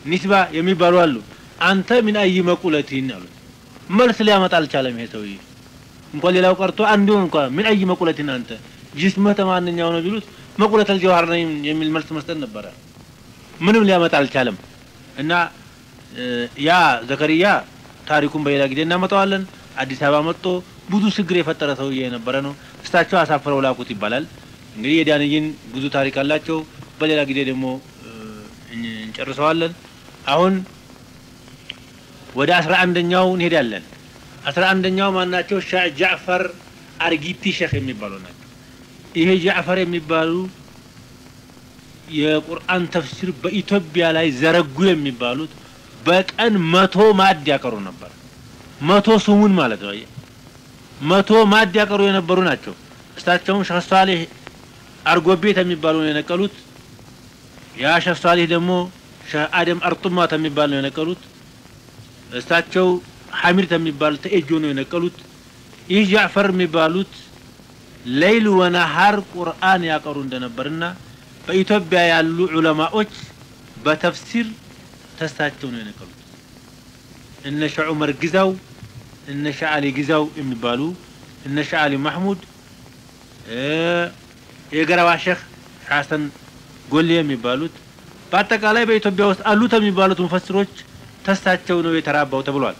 ኒስባ የሚባሉ አሉ። አንተ ምን አይ መቁለቲን አሉት። መልስ ሊያመጣ አልቻለም ይሄ ሰውዬ። እንኳን ሌላው ቀርቶ አንዱ እንኳን ምን አይ መቁለቲን አንተ ጅስምህ ተማንኛው ነው ቢሉት መቁለተል ጀዋህር ነኝ የሚል መልስ መስጠት ነበረ። ምንም ሊያመጣ አልቻለም እና ያ ዘከሪያ ታሪኩን በሌላ ጊዜ እናመጣዋለን። አዲስ አበባ መጥቶ ብዙ ችግር የፈጠረ ሰውዬ የነበረ ነው። እሳቸው አሳፍረው ላኩት ይባላል። እንግዲህ የዳንይን ብዙ ታሪክ አላቸው። በሌላ ጊዜ ደግሞ እንጨርሰዋለን። አሁን ወደ አስራ አንደኛው እንሄዳለን። አስራ አንደኛው ማናቸው? ሻህ ጃዕፈር አርጊቲ ሼክ የሚባሉ ናቸው። ይሄ ጃዕፈር የሚባሉ የቁርአን ተፍሲር በኢትዮጵያ ላይ ዘረጉ የሚባሉት በቀን መቶ ማዕድ ያቀሩ ነበር። መቶ ስሙን ማለት ነው። መቶ ማዕድ ያቀሩ የነበሩ ናቸው። እሳቸውም ሸህ ሷሊህ አርጎቤት የሚባሉ ነው የነቀሉት። ያ ሸህ ሷሊህ ደግሞ ሸህ አደም አርጡማት የሚባል ነው የነቀሉት። እሳቸው ሐሚድ የሚባል ተኤጆ ነው የነቀሉት። ይህ ጃዕፈር የሚባሉት ሌይል ወነሃር ቁርአን ያቀሩ እንደነበርና በኢትዮጵያ ያሉ ዑለማዎች በተፍሲር ተሳቸው ነው የነቀሉት። እነ ሸህ ዑመር ግዛው፣ እነ ሸህ አሊ ግዛው የሚባሉ እነ ሸህ አሊ ማህሙድ፣ የገረባ ሼክ ሐሰን ጎሌ የሚባሉት በአጠቃላይ በኢትዮጵያ ውስጥ አሉት የሚባሉት ሙፈስሮች ተሳቸው ነው የተራባው ተብሏል።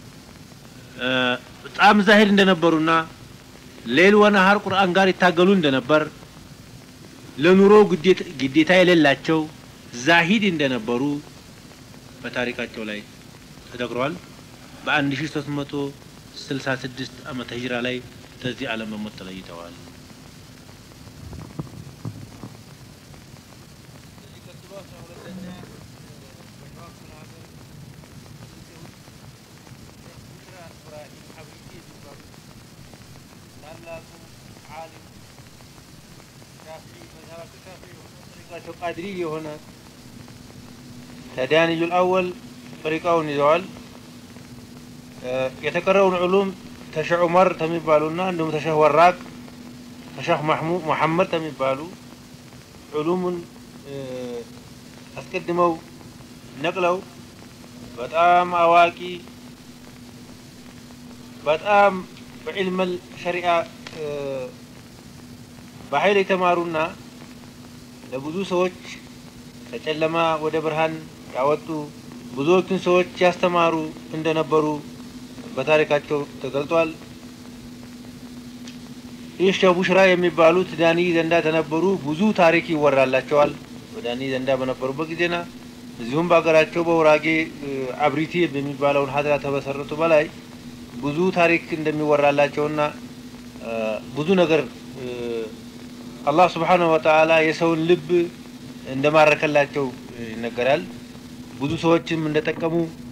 በጣም ዛሂድ እንደነበሩና ሌል ወነሃር ቁርአን ጋር ይታገሉ እንደነበር ለኑሮ ግዴታ የሌላቸው ዛሂድ እንደነበሩ በታሪካቸው ላይ ተደግሯል። በ1366 ዓመተ ሂጅራ ላይ ከዚህ ዓለም በሞት ተለይተዋል። ቃድሪ የሆነ ተዳንዩል አወል ጠሪቃውን ይዘዋል። የተቀረውን ዑሉም ተሸህ ዑመር ተሚባሉና እንዲሁም ተሸህ ወራቅ ተሸህ መሐመድ ተሚባሉ ዑሉሙን አስቀድመው ነቅለው በጣም አዋቂ በጣም በዕልመል ሸሪዓ በኃይል የተማሩና ለብዙ ሰዎች ከጨለማ ወደ ብርሃን ያወጡ ብዙዎቹን ሰዎች ያስተማሩ እንደነበሩ በታሪካቸው ተገልጧል። ይህ ሸህ ቡሽራ የሚባሉት ዳኒ ዘንዳ ተነበሩ። ብዙ ታሪክ ይወራላቸዋል በዳኒ ዘንዳ በነበሩበት ጊዜና እዚሁም በሀገራቸው በውራጌ አብሪቲ በሚባለውን ሀድራ ተመሰረቱ በላይ ብዙ ታሪክ እንደሚወራላቸውና ብዙ ነገር አላህ ስብሓነሁ ወተዓላ የሰውን ልብ እንደማረከላቸው ይነገራል። ብዙ ሰዎችም እንደጠቀሙ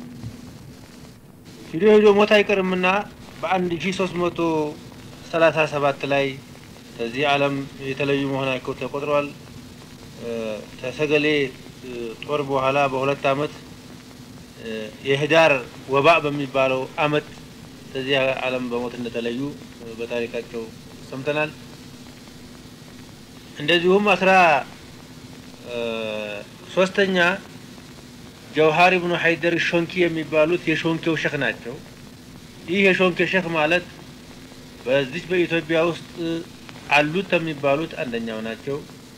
ሂዶ ሂዶ ሞት አይቀርምና በአንድ ሺ ሶስት መቶ ሰላሳ ሰባት ላይ ከዚህ ዓለም የተለዩ መሆናቸው ተቆጥረዋል። ተሰገሌ ጦር በኋላ በሁለት አመት የህዳር ወባእ በሚባለው አመት ከዚህ ዓለም በሞት እንደተለዩ በታሪካቸው ሰምተናል። እንደዚሁም አስራ ሶስተኛ ጀውሃር ብኑ ሀይደር ሾንኪ የሚባሉት የሾንኬው ሸክ ናቸው። ይህ የሾንኬ ሸክ ማለት በዚች በኢትዮጵያ ውስጥ አሉት ከሚባሉት አንደኛው ናቸው።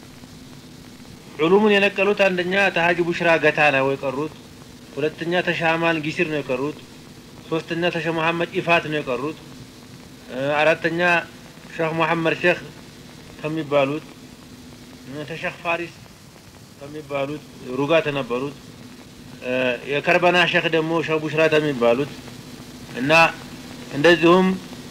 ዑሉሙን የነቀሉት አንደኛ ተሀጂ ቡሽራ ገታ ነው የቀሩት። ሁለተኛ ተሻማን ጊሲር ነው የቀሩት። ሶስተኛ ተሸ መሐመድ ኢፋት ነው የቀሩት። አራተኛ ሼህ መሐመድ ሼክ ከሚባሉት ተሸህ ፋሪስ ከሚባሉት ሩጋ ተነበሩት። የከርበና ሼክ ደግሞ ሼህ ቡሽራ ከሚባሉት እና እንደዚሁም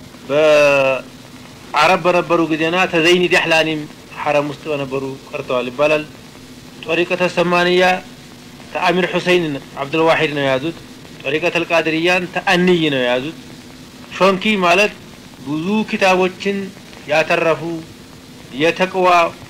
በአረብ በነበሩ ጊዜና ተዘይኒ ዳህላኒም ሐረም ውስጥ በነበሩ ቀርተዋል ይባላል። ጦሪቀተ ሰማንያ ተአሚር ሁሰይን አብዱልዋሒድ ነው የያዙት። ጦሪቀተ ልቃድርያን ተአንይ ነው የያዙት። ሾንኪ ማለት ብዙ ኪታቦችን ያተረፉ የተቅዋ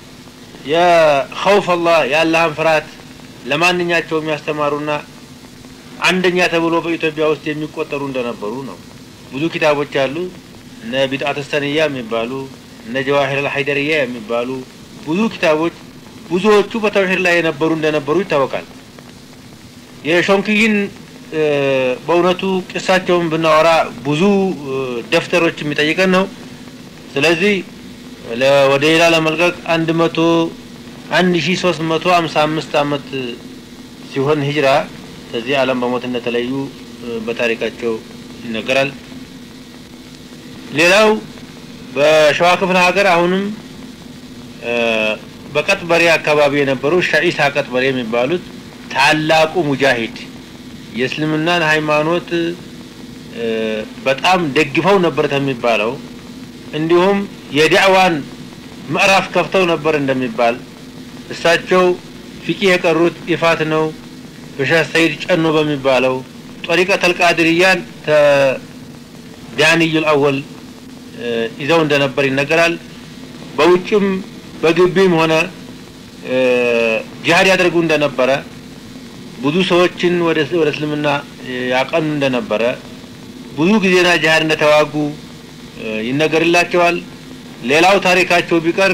የኸውፍ አላህ የአላህን ፍርሃት ለማንኛቸውም ያስተማሩና አንደኛ ተብሎ በኢትዮጵያ ውስጥ የሚቆጠሩ እንደነበሩ ነው። ብዙ ኪታቦች አሉ። እነ ቢድአት ሰንያ የሚባሉ እነ ጀዋሂር አልሐይደርያ የሚባሉ ብዙ ኪታቦች ብዙዎቹ በተውሂድ ላይ የነበሩ እንደነበሩ ይታወቃል። የሾንክይን በእውነቱ ቅሳቸውን ብናወራ ብዙ ደፍተሮች የሚጠይቀን ነው። ስለዚህ ወደ ሌላ ለመልቀቅ አንድ መቶ አንድ ሺ ሶስት መቶ ሀምሳ አምስት አመት ሲሆን ሂጅራ ከዚህ ዓለም በሞት እንደተለዩ በታሪካቸው ይነገራል። ሌላው በሸዋ ክፍለ ሀገር አሁንም በቀጥበሬ አካባቢ የነበሩ ሻኢሳ ቀጥበሬ የሚባሉት ታላቁ ሙጃሂድ የእስልምናን ሃይማኖት በጣም ደግፈው ነበር የሚባለው እንዲሁም የዳዕዋን ምዕራፍ ከፍተው ነበር እንደሚባል እሳቸው ፊቂ የቀሩት ይፋት ነው በሻህ ሰይድ ጨኖ በሚባለው ጦሪቀተል ቃድርያን ቢያንዩል አወል ይዘው እንደነበር ይነገራል። በውጭም በግቢም ሆነ ጂሃድ ያደርጉ እንደነበረ ብዙ ሰዎችን ወደ እስልምና ያቀኑ እንደነበረ ብዙ ጊዜና ጂሃድ እንደተዋጉ ይነገርላቸዋል። ሌላው ታሪካቸው ቢቀር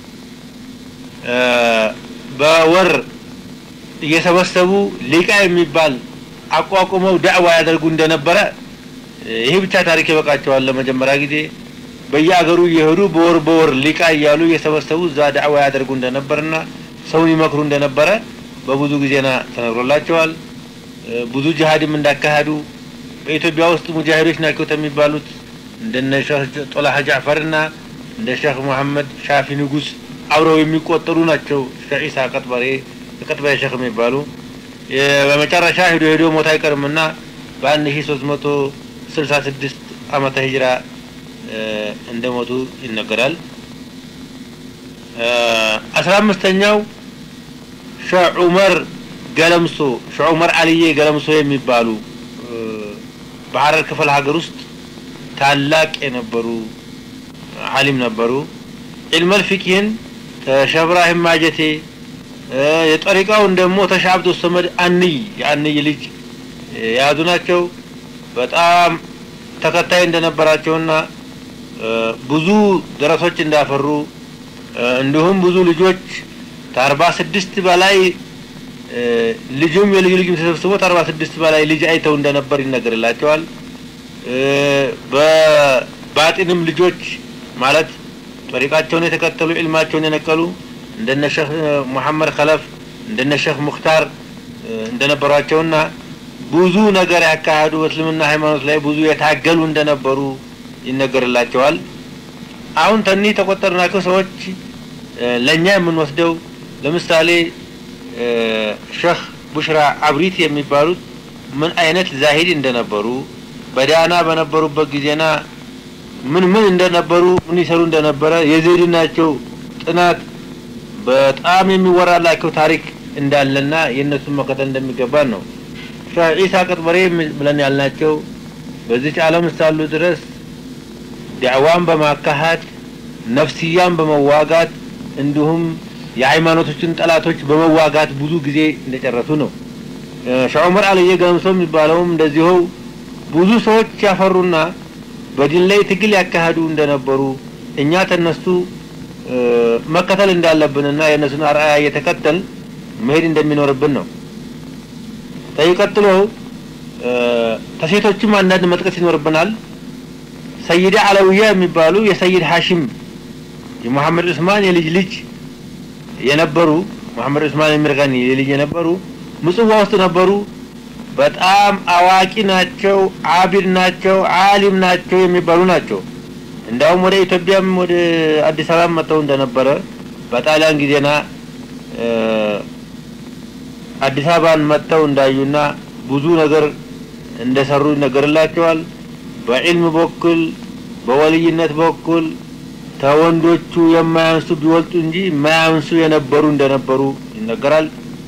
በወር እየሰበሰቡ ሊቃ የሚባል አቋቁመው ዳዕዋ ያደርጉ እንደነበረ ይህ ብቻ ታሪክ ይበቃቸዋል። ለመጀመሪያ ጊዜ በየአገሩ እየሄዱ በወር በወር ሊቃ እያሉ እየሰበሰቡ እዛ ዳዕዋ ያደርጉ እንደነበርና ሰውን ይመክሩ እንደነበረ በብዙ ጊዜና ተነግሮላቸዋል። ብዙ ጅሃድም እንዳካሄዱ በኢትዮጵያ ውስጥ ሙጃሂዶች ናቸው የሚባሉት እንደነ ሼህ ጦላህ ጃዕፈርና እንደ ሼህ መሐመድ ሻፊ ንጉስ አብረው የሚቆጠሩ ናቸው። ሼህ ኢሳ ቀጥበሬ ቀጥበሬ ሼክ የሚባሉ በመጨረሻ ሄዶ ሄዶ ሞት አይቀርምና በአንድ ሺ ሶስት መቶ ስልሳ ስድስት አመተ ሂጅራ እንደ ሞቱ ይነገራል። አስራ አምስተኛው ሼህ ዑመር ገለምሶ ሼህ ዑመር አልዬ ገለምሶ የሚባሉ በሐረር ክፍለ ሀገር ውስጥ ታላቅ የነበሩ አሊም ነበሩ። ዒልመል ፊቅህን ከሼህ ኢብራሂም ማጀቴ የጠሪቃውን ደግሞ ተሻ አብዱ ሰመድ አንይ የአንይ ልጅ የያዙ ናቸው። በጣም ተከታይ እንደነበራቸውና ብዙ ደረሶች እንዳፈሩ እንዲሁም ብዙ ልጆች ከአርባ ስድስት በላይ ልጁም የልዩ ልጁም ተሰብስቦ ከአርባ ስድስት በላይ ልጅ አይተው እንደነበር ይነገርላቸዋል። በባጢንም ልጆች ማለት ጠሪቃቸውን የተከተሉ ዒልማቸውን የነቀሉ እንደነ ሼህ ሙሐመድ ከለፍ እንደነ ሼህ ሙክታር እንደነበሯቸውና ብዙ ነገር ያካሄዱ በእስልምና ሃይማኖት ላይ ብዙ የታገሉ እንደነበሩ ይነገርላቸዋል። አሁን ተኒህ ተቆጠርናቸው ሰዎች ለእኛ የምንወስደው ለምሳሌ ሼህ ቡሽራ አብሪት የሚባሉት ምን አይነት ዛሂድ እንደነበሩ በዳና በነበሩበት ጊዜና ምን ምን እንደነበሩ ምን ይሰሩ እንደነበረ የዘይድናቸው ጥናት በጣም የሚወራላቸው ታሪክ እንዳለና የእነሱን መከተል እንደሚገባን ነው። ሼህ ዒሳ ቀጥበሬ ብለን ያልናቸው በዚች ዓለም እስካሉ ድረስ ዳዕዋን በማካሄድ ነፍስያን በመዋጋት እንዲሁም የሃይማኖቶችን ጠላቶች በመዋጋት ብዙ ጊዜ እንደጨረሱ ነው። ሼህ ዑመር አልዬ ገለምሶ የሚባለውም እንደዚሁ ብዙ ሰዎች ያፈሩና በዲን ላይ ትግል ያካሄዱ እንደነበሩ እኛ ተነሱ መከተል እንዳለብንና የእነሱን አርአያ እየተከተል መሄድ እንደሚኖርብን ነው። ቀጥሎ ተሴቶችም አንዳንድ መጥቀስ ይኖርብናል። ሰይዳ አለውያ የሚባሉ የሰይድ ሀሽም የሙሐመድ ዑስማን የልጅ ልጅ የነበሩ ሙሐመድ ዑስማን የሚርገኒ የልጅ የነበሩ ምጽዋ ውስጥ ነበሩ። በጣም አዋቂ ናቸው፣ አቢድ ናቸው፣ አሊም ናቸው የሚባሉ ናቸው። እንዳውም ወደ ኢትዮጵያም ወደ አዲስ አበባ መጥተው እንደነበረ በጣሊያን ጊዜና አዲስ አበባን መጥተው እንዳዩና ብዙ ነገር እንደሰሩ ይነገርላቸዋል። በዒልም በኩል በወልይነት በኩል ተወንዶቹ የማያንሱ ቢወልጡ እንጂ የማያንሱ የነበሩ እንደነበሩ ይነገራል።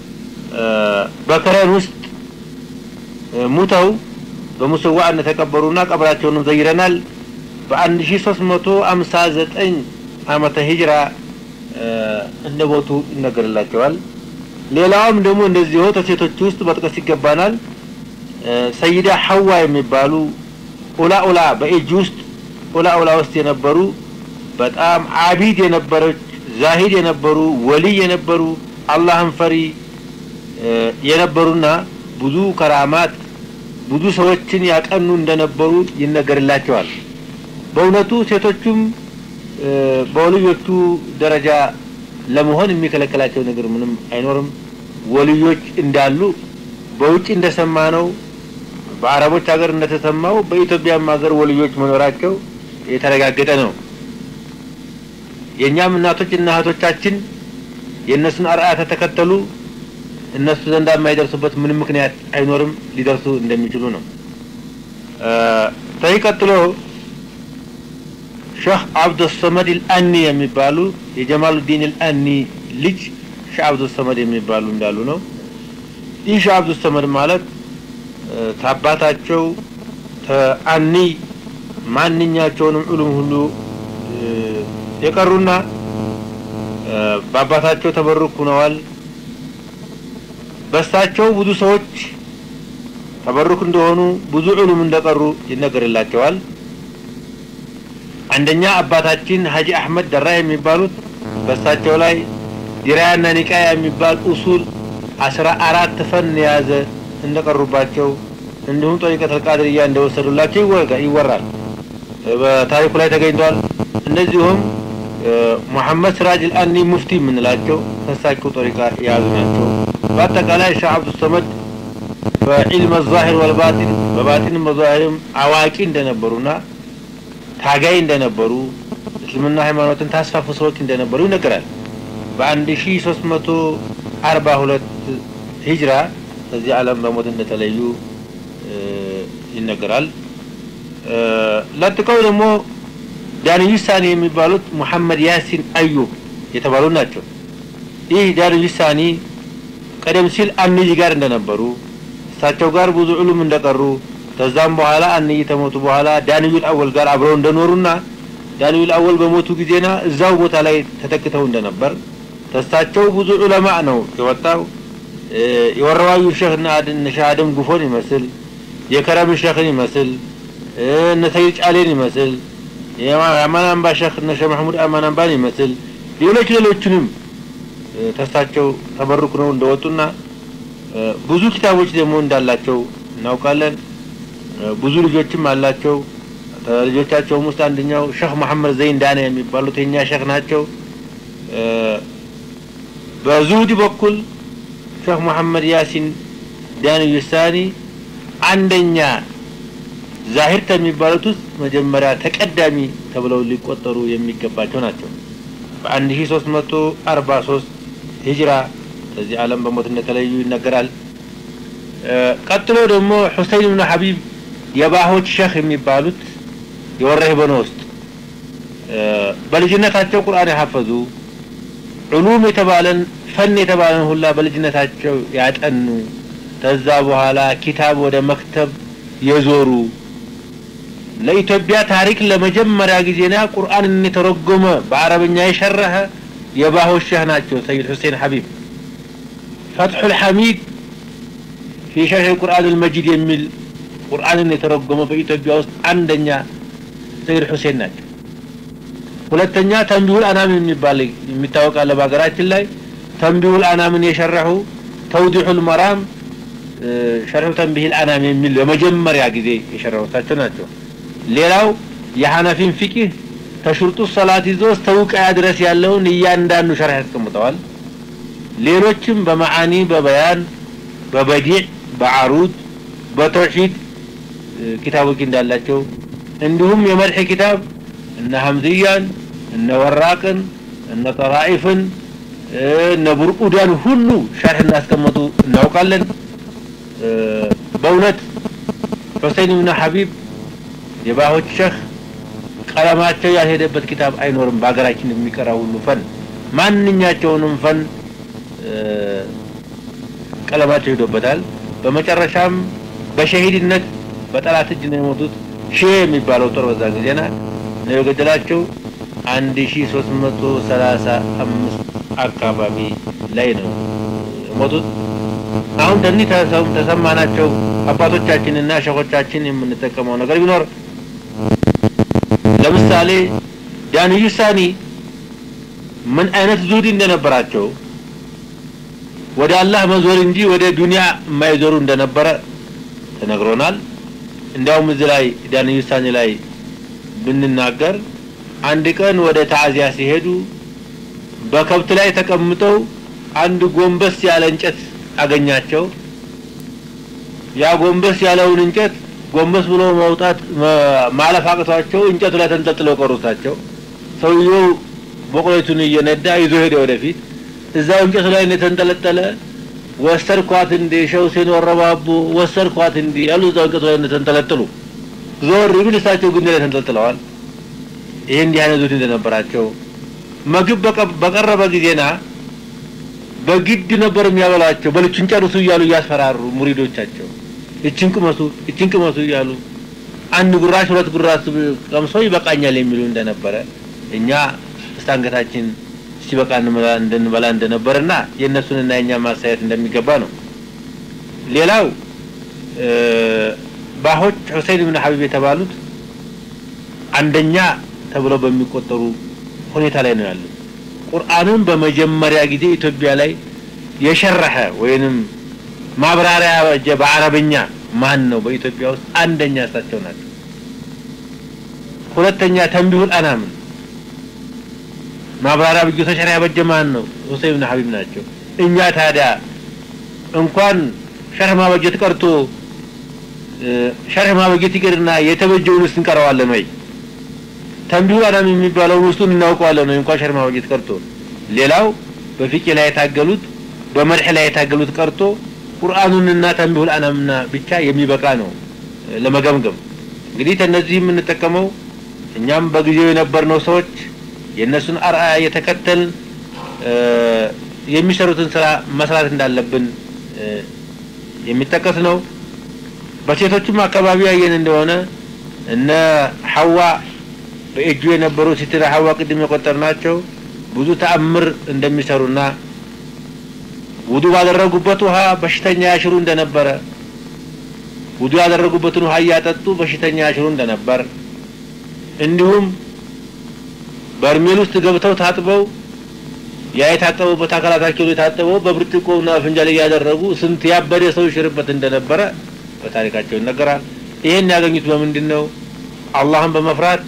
በከረን ውስጥ ሙተው በሙስዋ እንደተቀበሩና ቀብራቸውንም ዘይረናል። በአንድ ሺ ሶስት መቶ አምሳ ዘጠኝ አመተ ሂጅራ እንደ ሞቱ ይነገርላቸዋል። ሌላውም ደግሞ እንደዚሁ ተሴቶች ውስጥ መጥቀስ ይገባናል። ሰይዳ ሐዋ የሚባሉ ኡላ ኡላ በኤጅ ውስጥ ኡላ ኡላ ውስጥ የነበሩ በጣም አቢድ የነበረች ዛሂድ የነበሩ ወልይ የነበሩ አላህን ፈሪ የነበሩና ብዙ ከራማት ብዙ ሰዎችን ያቀኑ እንደነበሩ ይነገርላቸዋል። በእውነቱ ሴቶቹም በወልዮቹ ደረጃ ለመሆን የሚከለከላቸው ነገር ምንም አይኖርም። ወልዮች እንዳሉ በውጭ እንደሰማ ነው፣ በአረቦች ሀገር እንደተሰማው በኢትዮጵያም ሀገር ወልዮች መኖራቸው የተረጋገጠ ነው። የእኛም እናቶችና እህቶቻችን የእነሱን አርአያ ተተከተሉ እነሱ ዘንዳ የማይደርሱበት ምንም ምክንያት አይኖርም፣ ሊደርሱ እንደሚችሉ ነው። ተይ ቀጥሎ ሼህ አብዱሰመድ አልአኒ የሚባሉ የጀማሉዲን አልአኒ ልጅ ሼህ አብዱሰመድ የሚባሉ እንዳሉ ነው። ይህ ሼህ አብዱሰመድ ማለት ታባታቸው ተአኒ ማንኛቸውንም ዑሉም ሁሉ የቀሩና በአባታቸው ተበሩክ ሆነዋል። በሳቸው ብዙ ሰዎች ተበሩክ እንደሆኑ ብዙ ዑሉም እንደቀሩ ይነገርላቸዋል። አንደኛ አባታችን ሀጂ አህመድ ደራ የሚባሉት በሳቸው ላይ ዲራያና ኒቃያ የሚባል ኡሱል አስራ አራት ፈን የያዘ እንደቀሩባቸው እንዲሁም ጠሪቀተል ቃድርያ እንደወሰዱላቸው ይወራል። በታሪኩ ላይ ተገኝቷል። እንደዚሁም ሙሐመድ ስራጅ አልአኒ ሙፍቲ የምንላቸው ከሳቸው ጠሪቃ የያዙ ናቸው። በአጠቃላይ ሼህ አብዱሰመድ በዒልም ዛሂር ወልባጢን በባጢንም በዛሂርም አዋቂ እንደነበሩና ታጋይ እንደነበሩ እስልምና ሃይማኖትን ታስፋፉ ሰዎች እንደነበሩ ይነገራል። በአንድ ሺ ሶስት መቶ አርባ ሁለት ሂጅራ ከዚህ ዓለም በሞት እንደተለዩ ይነገራል። ለጥቀው ደግሞ ዳንዩ ሳኒ የሚባሉት ሙሐመድ ያሲን አዩብ የተባሉ ናቸው። ይህ ዳንዩ ሳኒ ቀደም ሲል አንይ ጋር እንደነበሩ እሳቸው ጋር ብዙ ዑሉም እንደቀሩ ከዛም በኋላ አንይ ተሞቱ በኋላ ዳንዩል አወል ጋር አብረው እንደኖሩና ዳንዩል አወል በሞቱ ጊዜና እዛው ቦታ ላይ ተተክተው እንደነበር ተሳቸው ብዙ ዑለማ ነው የወጣው። የወረዋዩ ሼህ እነ ሼህ አደም ጉፎን ይመስል የከረም ሼኽን ይመስል እነ ሰይድ ጫሌን ይመስል የአማን አምባ ሼህ እነ ሼህ መሐሙድ አማን አምባን ይመስል ሌሎች ሌሎችንም ተሳቸው ተበሩክ ነው እንደወጡና ብዙ ኪታቦች ደግሞ እንዳላቸው እናውቃለን። ብዙ ልጆችም አላቸው። ልጆቻቸውም ውስጥ አንደኛው ሼህ መሐመድ ዘይን ዳና የሚባሉት የኛ ሼህ ናቸው። በዙሁዲ በኩል ሼህ መሐመድ ያሲን ዳንዩ ሳኒ አንደኛ ዛሂር ከሚባሉት ውስጥ መጀመሪያ ተቀዳሚ ተብለው ሊቆጠሩ የሚገባቸው ናቸው። በአንድ ሺ ሶስት መቶ አርባ ሶስት ሂጅራ ከዚህ ዓለም በሞት እንደተለዩ ይነገራል። ቀጥሎ ደግሞ ሁሰይን ብን ሐቢብ የባሆች ሼህ የሚባሉት የወረህ በኖ ውስጥ በልጅነታቸው ቁርአን የሐፈዙ ዑሉም የተባለን ፈን የተባለን ሁላ በልጅነታቸው ያጠኑ ከዛ በኋላ ኪታብ ወደ መክተብ የዞሩ ለኢትዮጵያ ታሪክ ለመጀመሪያ ጊዜና ቁርአንን የተረጎመ በአረብኛ የሸረኸ የባሆች ሼህ ናቸው። ሰይድ ሁሴን ሐቢብ ፈትሑል ሐሚድ ፊ ሸርሕ ቁርአን አልመጂድ የሚል ቁርአንን የተረጎመ በኢትዮጵያ ውስጥ አንደኛ ሰይድ ሁሴን ናቸው። ሁለተኛ ተንቢሁል አናም የሚባል የሚታወቅ አለ በሀገራችን ላይ ተንቢሁል አናምን የሸረሑ ተውዲሑል መራም ሸርሑ ተንቢሂል አናም የሚል በመጀመሪያ ጊዜ የሸረሑታቸው ናቸው። ሌላው የሐነፊን ፊቂህ ከሽርጡ ሰላት ይዞ እስከ ውቅያ ድረስ ያለውን እያንዳንዱ ሸርሕ ያስቀምጠዋል። ሌሎችም በመዓኒ በበያን በበዲዕ በዓሩድ በተውሒድ ኪታቦች እንዳላቸው እንዲሁም የመድሒ ኪታብ እነ ሐምዝያን እነ ወራቅን እነ ጠራኢፍን እነ ቡርቁዳን ሁሉ ሸርሕ እናስቀመጡ እናውቃለን። በእውነት ሁሴን ብን ሐቢብ የባሆች ሼህ ቀለማቸው ያልሄደበት ኪታብ አይኖርም። በሀገራችን የሚቀራ ሁሉ ፈን ማንኛቸውንም ፈን ቀለማቸው ሄዶበታል። በመጨረሻም በሸሂድነት በጠላት እጅ ነው የሞቱት። ሺህ የሚባለው ጦር በዛ ጊዜና ነው የገደላቸው። አንድ ሺ ሶስት መቶ ሰላሳ አምስት አካባቢ ላይ ነው የሞቱት። አሁን ተኒህ ተሰማናቸው አባቶቻችንና ሸኾቻችን የምንጠቀመው ነገር ቢኖር ለምሳሌ ዳንዩ ሳኒ ምን አይነት ዙህዲ እንደነበራቸው ወደ አላህ መዞር እንጂ ወደ ዱንያ የማይዞሩ እንደነበረ ተነግሮናል። እንዲያውም እዚህ ላይ ዳን ውሳኔ ላይ ብንናገር አንድ ቀን ወደ ታዚያ ሲሄዱ በከብት ላይ ተቀምጠው አንድ ጎንበስ ያለ እንጨት አገኛቸው። ያ ጎንበስ ያለውን እንጨት ጎንበስ ብሎ መውጣት ማለፍ አቅቷቸው እንጨቱ ላይ ተንጠልጥለው ቀሩታቸው። ሰውየው በቆሎቱን እየነዳ ይዞ ሄደ ወደፊት። እዛው እንጨቱ ላይ እንደተንጠለጠለ ወሰድኳት እንዴ ሸውሴን ወረባቡ ወሰድኳት እንዴ ያሉ እዛው እንጨቱ ላይ እንደተንጠለጠሉ ዞር ቢል እሳቸው ግንድ ላይ ተንጠልጥለዋል። ይሄ እንዲህ አይነት ዙት እንደነበራቸው ምግብ በቀረበ ጊዜና በግድ ነበር የሚያበላቸው። በልችን ጨርሱ እያሉ እያስፈራሩ ሙሪዶቻቸው እችን ቅመሱ እችን ቅመሱ እያሉ አንድ ጉራሽ ሁለት ጉራሽ ቀምሶ ይበቃኛል የሚሉ እንደነበረ እኛ እስከ አንገታችን ሲበቃ እንድንበላ እንደነበረና የእነሱንና የእኛ ማሳየት እንደሚገባ ነው። ሌላው ባሆች ሁሴን ብን ሀቢብ የተባሉት አንደኛ ተብለው በሚቆጠሩ ሁኔታ ላይ ነው ያሉት። ቁርአንን በመጀመሪያ ጊዜ ኢትዮጵያ ላይ የሸረሐ ወይንም ማብራሪያ ያበጀ በአረብኛ ማን ነው? በኢትዮጵያ ውስጥ አንደኛ እሳቸው ናቸው። ሁለተኛ ተንቢሁል አናምን ማብራሪያ ብጆ ተሸሪያ ያበጀ ማን ነው? ሁሴን ብን ሀቢብ ናቸው። እኛ ታዲያ እንኳን ሸርህ ማበጀት ቀርቶ ሸርህ ማበጀት ይቅርና የተበጀውንስ እንቀረዋለን ወይ? ተንቢሁል አናም የሚባለውን ውስጡን እናውቀዋለን ወይ? እንኳን ሸርህ ማበጀት ቀርቶ ሌላው በፊቅ ላይ የታገሉት በመድሕ ላይ የታገሉት ቀርቶ ቁርአኑንና ተንቢሁል አናምና ብቻ የሚበቃ ነው ለመገምገም። እንግዲህ ከነዚህ የምንጠቀመው እኛም በጊዜው የነበርነው ሰዎች የእነሱን አርአያ እየተከተል የሚሰሩትን ስራ መስራት እንዳለብን የሚጠቀስ ነው። በሴቶችም አካባቢ ያየን እንደሆነ እነ ሐዋ በእጁ የነበሩ ሲትራ ሐዋ ቅድም የቆጠርናቸው ብዙ ተአምር እንደሚሰሩና ውዱ ባደረጉበት ውሃ በሽተኛ ያሽሩ እንደነበረ ውዱ ያደረጉበትን ውሃ እያጠጡ በሽተኛ ያሽሩ እንደነበር እንዲሁም በርሜል ውስጥ ገብተው ታጥበው ያ የታጠቡበት አካላታቸው የታጠበው በብርጭቆና ፍንጃል እያደረጉ ስንት ያበደ ሰው ይሽርበት እንደነበረ በታሪካቸው ይነገራል። ይሄን ያገኙት በምንድን ነው? አላህን በመፍራት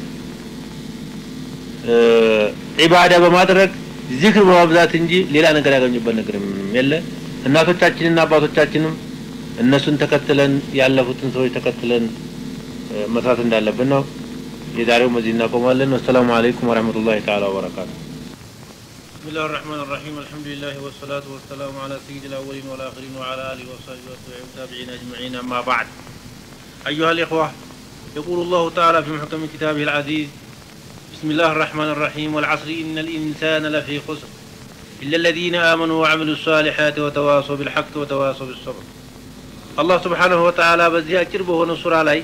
ዒባዳ በማድረግ ዚክር በማብዛት እንጂ ሌላ ነገር ያገኙበት ነገር ምንም የለ። እናቶቻችንና አባቶቻችንም እነሱን ተከትለን ያለፉትን ሰዎች ተከትለን መስራት እንዳለብን ነው። የዛሬው በዚህ እናቆማለን። ወሰላሙ አለይኩም ወረህመቱላሂ ተዓላ ወበረካቱ። بسم الله الرحمن الرحيم الحمد لله والصلاة والسلام على سيد الأولين والآخرين وعلى آله وصحبه والتابعين أجمعين أما بعد أيها الإخوة يقول الله تعالى في محكم كتابه العزيز بسم الله الرحمن الرحيم والعصر إن الإنسان لفي خسر إلا الذين آمنوا وعملوا الصالحات وتواصوا بالحق وتواصوا بالصبر الله سبحانه وتعالى بزي أجربه ونصر علي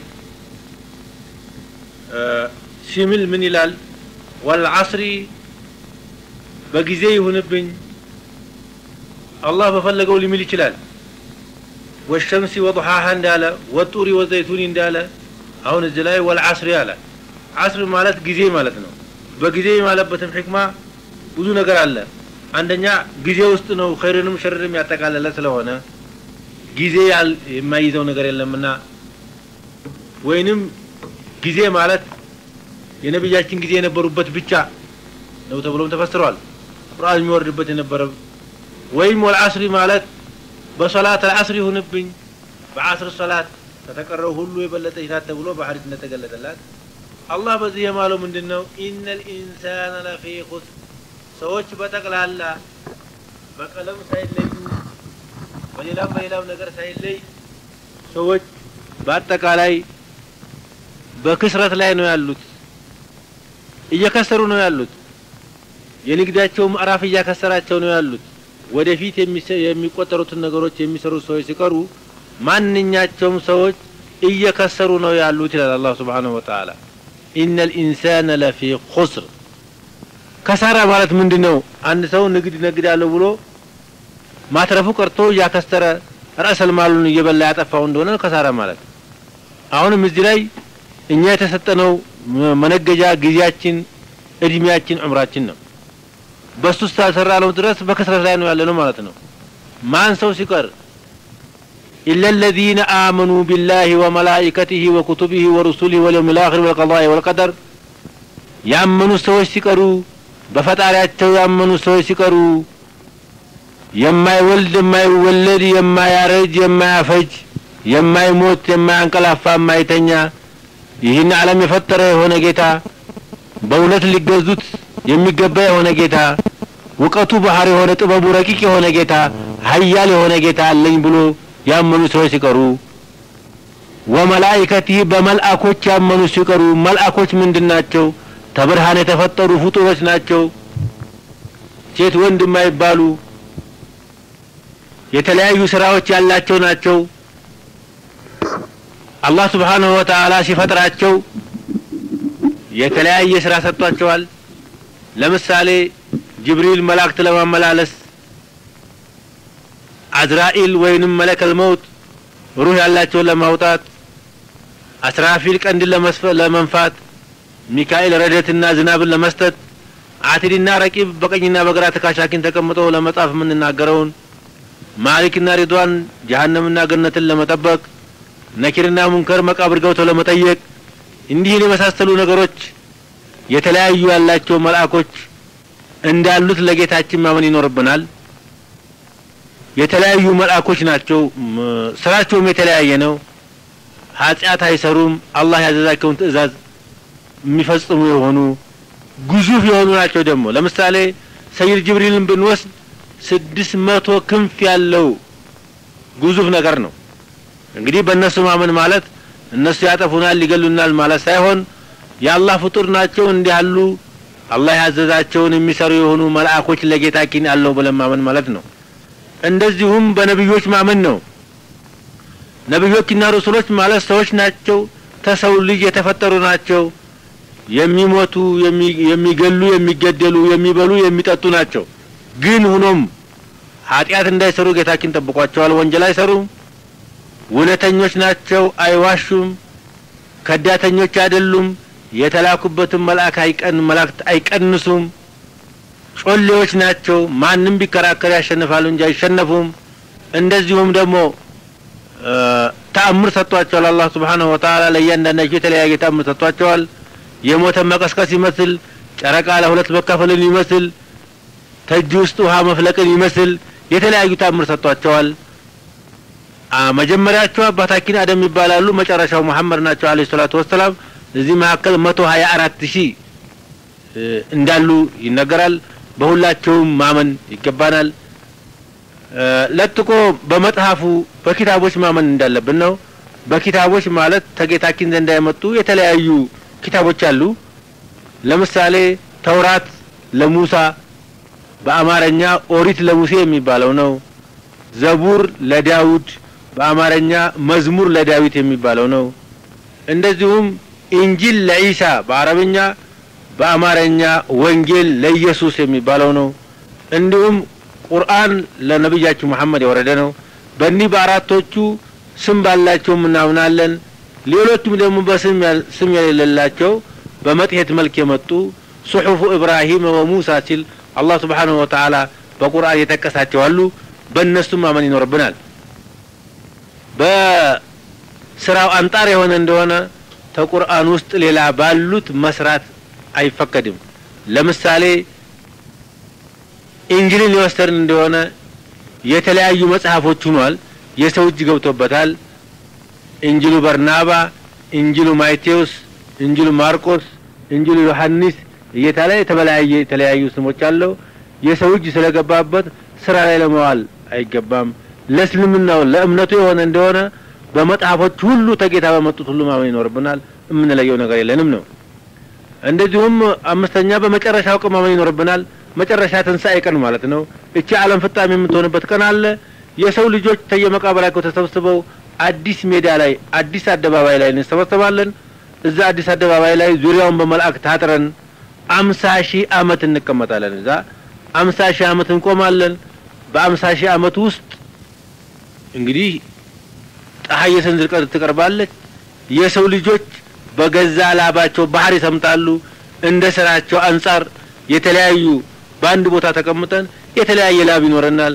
آه ሲምል ምን ይላል? ወልዓስሪ በጊዜ ይሁንብኝ አላህ በፈለገው ሊምል ይችላል። ወሸምሲ ወضحاها እንዳለ ወጡሪ ወዘይቱኒ እንዳለ አሁን እዚህ ላይ ወልዓስሪ አለ። ዓስር ማለት ጊዜ ማለት ነው። በጊዜ ማለበትም ሕክማ ብዙ ነገር አለ። አንደኛ ጊዜ ውስጥ ነው ኸይርንም ሸርንም ያጠቃለለ ስለሆነ ጊዜ የማይይዘው ነገር የለምና ወይንም ጊዜ ማለት የነቢያችን ጊዜ የነበሩበት ብቻ ነው ተብሎም ተፈስሯል። ቁርአን የሚወርድበት የነበረ ወይም ወልዓስሪ ማለት በሶላት አልዓስር ይሁንብኝ በዓስር ሶላት ከተቀረው ሁሉ የበለጠ ይታት ተብሎ በሐዲስ እንደተገለጠላት አላህ በዚህ የማለው ምንድን ነው? ኢነል ኢንሳነ ለፊ ኹስር ሰዎች በጠቅላላ በቀለም ሳይለዩ በሌላም በሌላም ነገር ሳይለይ ሰዎች በአጠቃላይ በክስረት ላይ ነው ያሉት፣ እየከሰሩ ነው ያሉት። የንግዳቸው ምዕራፍ እያከሰራቸው ነው ያሉት። ወደፊት የሚቆጠሩትን ነገሮች የሚሰሩት ሰዎች ሲቀሩ ማንኛቸውም ሰዎች እየከሰሩ ነው ያሉት ይላል አላህ ሱብሓነሁ ወተዓላ። ኢነል ኢንሳነ ለፊ ኹስር። ከሳራ ማለት ምንድን ነው? አንድ ሰው ንግድ ነግዳለሁ ብሎ ማትረፉ ቀርቶ እያከሰረ ረእሰል ማሉን እየበላ ያጠፋው እንደሆነ ከሳራ ማለት። አሁንም እዚህ ላይ እኛ የተሰጠነው መነገጃ ጊዜያችን፣ እድሜያችን፣ ዑምራችን ነው። በሱ ስላልሰራ ነው ድረስ በክስረት ላይ ነው ያለ ነው ማለት ነው። ማን ሰው ሲቀር ኢላ الذين آمنوا بالله وملائكته وكتبه ورسله واليوم الآخر والقضاء والقدر ያመኑ ሰዎች ሲቀሩ በፈጣሪያቸው ያመኑ ሰዎች ሲቀሩ የማይወልድ የማይወለድ የማያረጅ የማያፈጅ የማይሞት የማያንቀላፋ የማይተኛ ይህን ዓለም የፈጠረ የሆነ ጌታ በእውነት ሊገዙት የሚገባ የሆነ ጌታ እውቀቱ ባህር የሆነ ጥበቡ ረቂቅ የሆነ ጌታ ሀያል የሆነ ጌታ አለኝ ብሎ ያመኑ ሰዎች ሲቀሩ ወመላኢከቲህ በመልአኮች ያመኑ ሲቀሩ መልአኮች ምንድን ናቸው? ተብርሃን የተፈጠሩ ፍጡሮች ናቸው። ሴት ወንድ የማይባሉ የተለያዩ ስራዎች ያላቸው ናቸው። አላህ ስብሓንሁ ወተዓላ ሲፈጥራቸው የተለያየ ስራ ሰጥቷቸዋል። ለምሳሌ ጅብሪል መላእክት ለማመላለስ፣ አዝራኢል ወይንም መለከል መውት ሩህ ያላቸውን ለማውጣት፣ አስራፊል ቀንድን ለመንፋት፣ ሚካኤል ረደትና ዝናብን ለመስጠት፣ አቲድና ረቂብ በቀኝና በግራ ተካሻኪን ተቀምጠው ለመጻፍ የምንናገረውን፣ ማሊክና ሪድዋን ጀሀነምና ገነትን ለመጠበቅ፣ ነኪርና ሙንከር መቃብር ገብተው ለመጠየቅ እንዲህን የመሳሰሉ ነገሮች የተለያዩ ያላቸው መልአኮች እንዳሉት ለጌታችን ማመን ይኖርብናል። የተለያዩ መልአኮች ናቸው። ስራቸውም የተለያየ ነው። ኃጢአት አይሰሩም። አላህ ያዘዛቸውን ትእዛዝ የሚፈጽሙ የሆኑ ግዙፍ የሆኑ ናቸው። ደግሞ ለምሳሌ ሰይድ ጅብሪልን ብንወስድ ስድስት መቶ ክንፍ ያለው ግዙፍ ነገር ነው። እንግዲህ በእነሱ ማመን ማለት እነሱ ያጠፉናል፣ ሊገሉናል ማለት ሳይሆን የአላህ ፍጡር ናቸው። እንዲህ ያሉ አላህ ያዘዛቸውን የሚሰሩ የሆኑ መልአኮች ለጌታችን አለው ብለን ማመን ማለት ነው። እንደዚሁም በነብዮች ማመን ነው። ነብዮችና ረሱሎች ማለት ሰዎች ናቸው። ተሰው ልጅ የተፈጠሩ ናቸው። የሚሞቱ፣ የሚገሉ፣ የሚገደሉ፣ የሚበሉ፣ የሚጠጡ ናቸው። ግን ሆኖም ኃጢአት እንዳይሰሩ ጌታችን ጠብቋቸዋል። ወንጀል አይሰሩም። እውነተኞች ናቸው። አይዋሹም። ከዳተኞች አይደሉም። የተላኩበትን መልአክ አይቀን መላእክት አይቀንሱም። ጮሌዎች ናቸው። ማንም ቢከራከር ያሸንፋሉ እንጂ አይሸነፉም። እንደዚሁም ደግሞ ተአምር ሰጥቷቸዋል። አላህ ሱብሓነሁ ወተዓላ ለእያንዳንዳቸው የተለያየ ተአምር ሰጥቷቸዋል። የሞተን መቀስቀስ ይመስል፣ ጨረቃ ለሁለት መካፈልን ይመስል፣ ተጅ ውስጥ ውሃ መፍለቅን ይመስል የተለያዩ ተአምር ሰጥቷቸዋል። መጀመሪያቸው አባታችን አደም ይባላሉ። መጨረሻው መሐመድ ናቸው አለይሂ ሰላቱ ወሰላም። እዚህ መካከል መቶ ሀያ አራት ሺህ እንዳሉ ይነገራል። በሁላቸውም ማመን ይገባናል። ለጥቆ በመጽሐፉ በኪታቦች ማመን እንዳለብን ነው። በኪታቦች ማለት ተጌታችን ዘንዳ የመጡ የተለያዩ ኪታቦች አሉ። ለምሳሌ ተውራት ለሙሳ በአማርኛ ኦሪት ለሙሴ የሚባለው ነው። ዘቡር ለዳውድ በአማርኛ መዝሙር ለዳዊት የሚባለው ነው። እንደዚሁም ኢንጂል ለኢሳ በአረብኛ በአማርኛ ወንጌል ለኢየሱስ የሚባለው ነው። እንዲሁም ቁርአን ለነቢያችን መሐመድ የወረደ ነው። በእኒህ በአራቶቹ ስም ባላቸው እናምናለን። ሌሎቹም ደግሞ በስም ስም የሌላቸው በመጽሔት መልክ የመጡ ሱሑፉ ኢብራሂም ወሙሳ ሲል አላህ ስብሓንሁ ወተዓላ በቁርአን የጠቀሳቸው አሉ። በእነሱም ማመን ይኖርብናል። በስራው አንጣር የሆነ እንደሆነ ተቁርአን ውስጥ ሌላ ባሉት መስራት አይፈቀድም። ለምሳሌ ኢንጅልን የወሰድን እንደሆነ የተለያዩ መጽሐፎች ሆኗል። የሰው እጅ ገብቶበታል። ኢንጅሉ በርናባ፣ ኢንጅሉ ማቴዎስ፣ ኢንጅሉ ማርቆስ፣ ኢንጅሉ ዮሐንስ እየተባለ የተለያየ የተለያዩ ስሞች አለው። የሰው እጅ ስለገባበት ስራ ላይ ለመዋል አይገባም። ለእስልምናው ለእምነቱ የሆነ እንደሆነ በመጽሐፎች ሁሉ ተጌታ በመጡት ሁሉ ማመን ይኖርብናል። የምንለየው ነገር የለንም ነው። እንደዚሁም አምስተኛ በመጨረሻው ቀን ማመን ይኖርብናል። መጨረሻ ትንሣኤ ቀን ማለት ነው። እቺ ዓለም ፍጻሜ የምትሆንበት ቀን አለ። የሰው ልጆች ተየመቃብራቸው ተሰብስበው አዲስ ሜዳ ላይ አዲስ አደባባይ ላይ እንሰበሰባለን። እዛ አዲስ አደባባይ ላይ ዙሪያውን በመልአክ ታጥረን አምሳ ሺህ አመት እንቀመጣለን። እዛ አምሳ ሺህ አመት እንቆማለን። በአምሳ ሺህ አመት ውስጥ እንግዲህ ፀሐይ የሰንዝር ቀን ትቀርባለች። የሰው ልጆች በገዛ ላባቸው ባህር ይሰምጣሉ። እንደ ስራቸው አንጻር የተለያዩ በአንድ ቦታ ተቀምጠን የተለያየ ላብ ይኖረናል።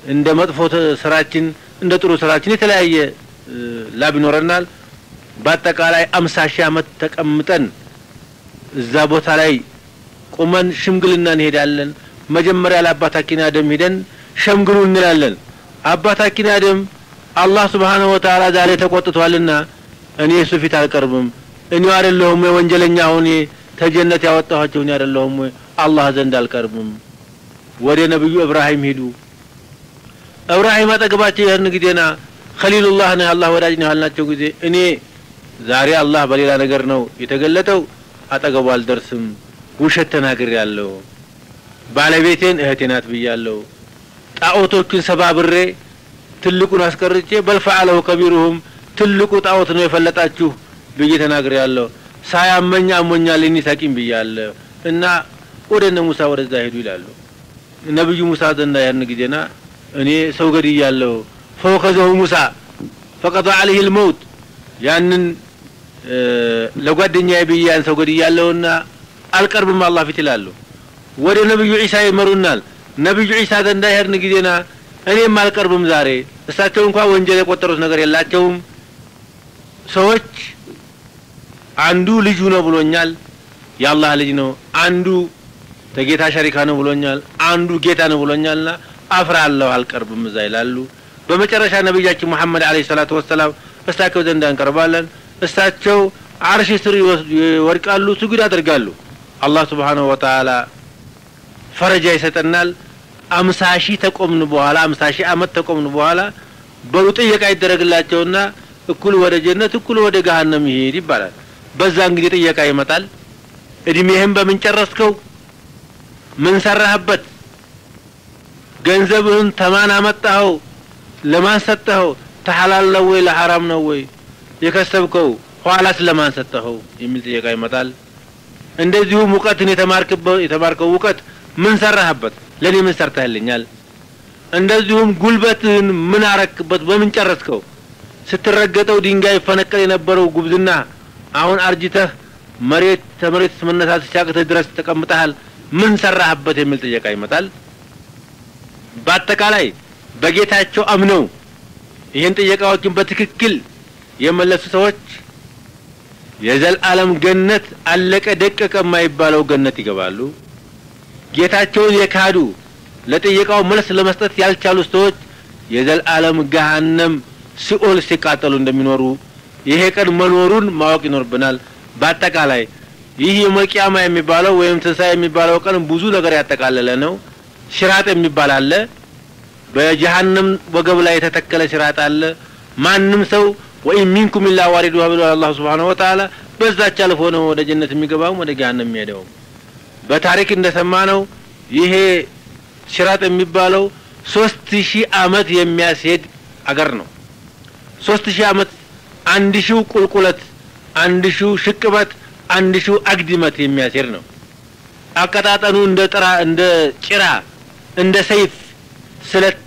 እንደ መጥፎ ስራችን እንደ ጥሩ ስራችን የተለያየ ላብ ይኖረናል። በአጠቃላይ አምሳ ሺህ ዓመት ተቀምጠን እዛ ቦታ ላይ ቁመን ሽምግልና እንሄዳለን። መጀመሪያ ለአባታችን አደም ሂደን ሸምግሉ እንላለን። አባታችን አደም አላህ ስብሓነሁ ወተዓላ ዛሬ ተቆጥቷልና እኔ እሱ ፊት አልቀርብም፣ እኔው አይደለሁም ወይ ወንጀለኛ ሆኜ ተጀነት ያወጣኋቸው እኔ አይደለሁም ወይ አላህ ዘንድ አልቀርብም። ወደ ነብዩ እብራሂም ሂዱ። እብራሂም አጠገባቸው ይህን ጊዜና ኸሊሉላህ ነው አላህ ወዳጅ ነው ያልናቸው ጊዜ እኔ ዛሬ አላህ በሌላ ነገር ነው የተገለጠው፣ አጠገቡ አልደርስም፣ ውሸት ተናግሬያለሁ፣ ባለቤቴን እህቴ ናት ብያለሁ፣ ጣዖቶቹን ሰባብሬ ትልቁን አስቀርቼ በልፈዓለሁ ከቢሩሁም ትልቁ ጣዖት ነው የፈለጣችሁ ብዬ ተናግሬያለሁ፣ ሳያመኝ አሞኛል እኒ ታቂም ብያለሁ እና ወደ እነ ሙሳ ወደዛ ሄዱ ይላሉ። ነብዩ ሙሳ ዘንዳ ያን ጊዜና እኔ ሰው ገድያለሁ ፈወከዘሁ ሙሳ ፈቀደ አለይህ ልመውት ያንን ለጓደኛዬ ብዬ ያን ሰው ገድያለሁና አልቀርብም አላህ ፊት ይላሉ። ወደ ነብዩ ዒሳ ይመሩናል። ነብዩ ዒሳ ዘንዳ ሄድን ጊዜና እኔም አልቀርብም ዛሬ እሳቸው እንኳን ወንጀል የቆጠሩት ነገር የላቸውም። ሰዎች አንዱ ልጁ ነው ብሎኛል፣ የአላህ ልጅ ነው። አንዱ ተጌታ ሸሪካ ነው ብሎኛል፣ አንዱ ጌታ ነው ብሎኛልና አፍራለሁ፣ አልቀርብም እዛ ይላሉ። በመጨረሻ ነቢያችን ሙሐመድ አለይሂ ሰላቱ ወሰላም እሳቸው ዘንድ እንቀርባለን። እሳቸው አርሽ ስር ይወድቃሉ፣ ስጁድ ያደርጋሉ። አላህ ሱብሓነሁ ወተዓላ ፈረጃ ይሰጠናል። አምሳ ሺህ ተቆምን በኋላ አምሳ ሺህ አመት ተቆምን በኋላ በሉ ጥየቃ ይደረግላቸውና እኩል ወደ ጀነት እኩል ወደ ገሀነም ይሄድ ይባላል። በዛን ጊዜ ጥየቃ ይመጣል። እድሜህን በምን ጨረስከው? ምን ሰራህበት? ገንዘብህን ተማን አመጣኸው? ለማን ሰጠኸው? ተሐላል ነው ወይ ለሐራም ነው ወይ የከሰብከው? ኋላስ ለማን ሰጠኸው? የሚል ጥየቃ ይመጣል። እንደዚሁም እውቀትን የተማርክበት የተማርከው እውቀት ምን ሰራህበት? ለኔ ምን ሰርተህልኛል? እንደዚሁም ጉልበትህን ምን አረክበት? በምን ጨረስከው? ስትረገጠው ድንጋይ ፈነቀል የነበረው ጉብዝና አሁን አርጅተህ መሬት ተመሬት መነሳት ሲያቅትህ ድረስ ተቀምጠሃል። ምን ሰራህበት? የሚል ጥየቃ ይመጣል። በአጠቃላይ በጌታቸው አምነው ይህን ጥየቃዎችን በትክክል የመለሱ ሰዎች የዘላለም ገነት አለቀ ደቀቀ የማይባለው ገነት ይገባሉ። ጌታቸውን የካዱ ለጥየቃው መልስ ለመስጠት ያልቻሉ ሰዎች የዘላለም ገሃነም ሲኦል ሲቃጠሉ እንደሚኖሩ ይሄ ቀን መኖሩን ማወቅ ይኖርብናል። በአጠቃላይ ይህ የመቂያማ የሚባለው ወይም ትንሣኤ የሚባለው ቀን ብዙ ነገር ያጠቃለለ ነው። ሽራጥ የሚባል አለ። በጀሃነም ወገብ ላይ የተተከለ ሽራጥ አለ። ማንም ሰው ወይም ሚንኩም ኢላ ዋሪዱሃ ብሏል አላህ ሱብሓነሁ ወተዓላ። በዛች አልፎ ነው ወደ ጀነት የሚገባውም ወደ ገሃነም የሚሄደውም። በታሪክ እንደሰማነው ይሄ ሽራጥ የሚባለው ሶስት ሺህ አመት የሚያስሄድ አገር ነው። ሶስት ሺህ አመት አንድ ሺው ቁልቁለት፣ አንድ ሺው ሽቅበት፣ አንድ ሺው አግድመት የሚያስሄድ ነው። አቀጣጠኑ እንደ ጥራ እንደ ጭራ እንደ ሰይፍ ስለት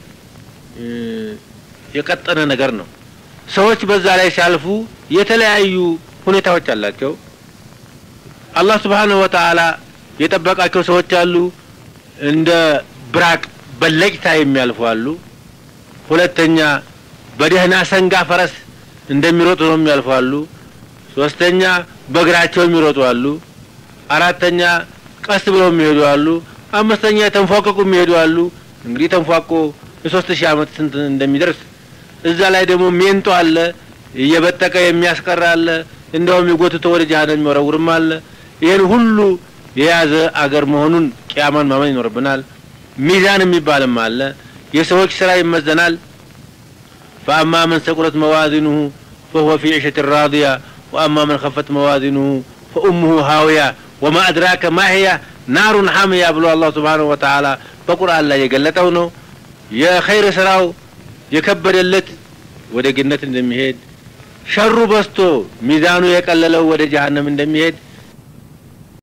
የቀጠነ ነገር ነው። ሰዎች በዛ ላይ ሲያልፉ የተለያዩ ሁኔታዎች አላቸው። አላህ ሱብሓነሁ ወተዓላ የጠበቃቸው ሰዎች አሉ። እንደ ብራቅ በለጭታ የሚያልፉ አሉ። ሁለተኛ በደህና ሰንጋ ፈረስ እንደሚሮጡ ነው የሚያልፉ አሉ። ሶስተኛ በእግራቸው የሚሮጡ አሉ። አራተኛ ቀስ ብለው የሚሄዱ አሉ። አምስተኛ ተንፏቀቁ የሚሄዱ አሉ። እንግዲህ ተንፏቆ የሶስት ሺህ አመት ስንት እንደሚደርስ እዛ ላይ ደግሞ ሜንጦ አለ፣ እየበጠቀ የሚያስቀር አለ፣ እንደውም የጎትቶ ወደ ጀሃነም የሚወረውርም አለ። ይህን ሁሉ የያዘ አገር መሆኑን ቅያማን ማመን ይኖርብናል። ሚዛን የሚባልም አለ። የሰዎች ስራ ይመዘናል። ፈአማ መን ሰቁለት መዋዚኑሁ ፈሁወ ፊ ዒሸት ራዲያ ወአማ መን ከፈት መዋዚኑሁ ፈኡሙሁ ሃውያ ወማ አድራከ ማህያ ናሩን ሐምያ ብሎ አላህ ሱብሓነሁ ወተዓላ በቁርአን ላይ የገለጠው ነው። የኸይር ስራው የከበደለት ወደ ገነት እንደሚሄድ፣ ሸሩ በዝቶ ሚዛኑ የቀለለው ወደ ጀሀነም እንደሚሄድ